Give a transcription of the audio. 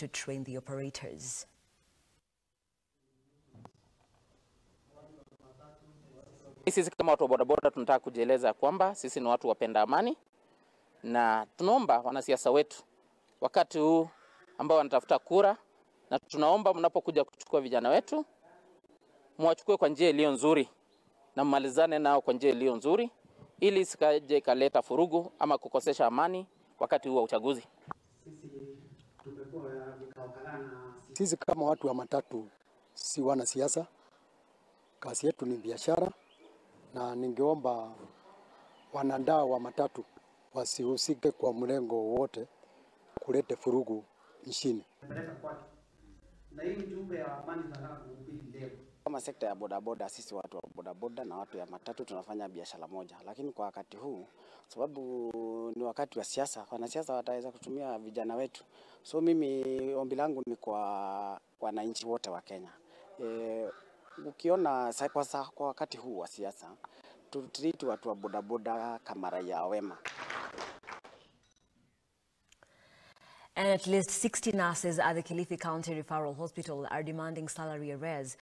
to train the operators. Sisi kama watu wa bodaboda tunataka kujieleza kwamba sisi ni watu wapenda amani, na tunaomba wanasiasa wetu wakati huu ambao wanatafuta kura, na tunaomba mnapokuja kuchukua vijana wetu mwachukue kwa njia iliyo nzuri na mmalizane nao kwa njia iliyo nzuri, ili isikaje ikaleta furugu ama kukosesha amani wakati huu wa uchaguzi. Sisi kama watu wa matatu si wanasiasa, kazi yetu ni biashara, na ningeomba wanandaa wa matatu wasihusike kwa mlengo wowote kulete furugu nchini. Kama sekta ya bodaboda, sisi watu wa bodaboda na watu ya matatu tunafanya biashara moja, lakini kwa wakati huu, sababu ni wakati wa siasa, wanasiasa wataweza kutumia vijana wetu. So mimi ombi langu ni kwa wananchi wote wa Kenya e, ukiona sa- kwa, sa- kwa wakati huu wa siasa tutreat watu wa bodaboda kama raia wema. And at least 60 nurses at the Kilifi County Referral Hospital are demanding salary arrears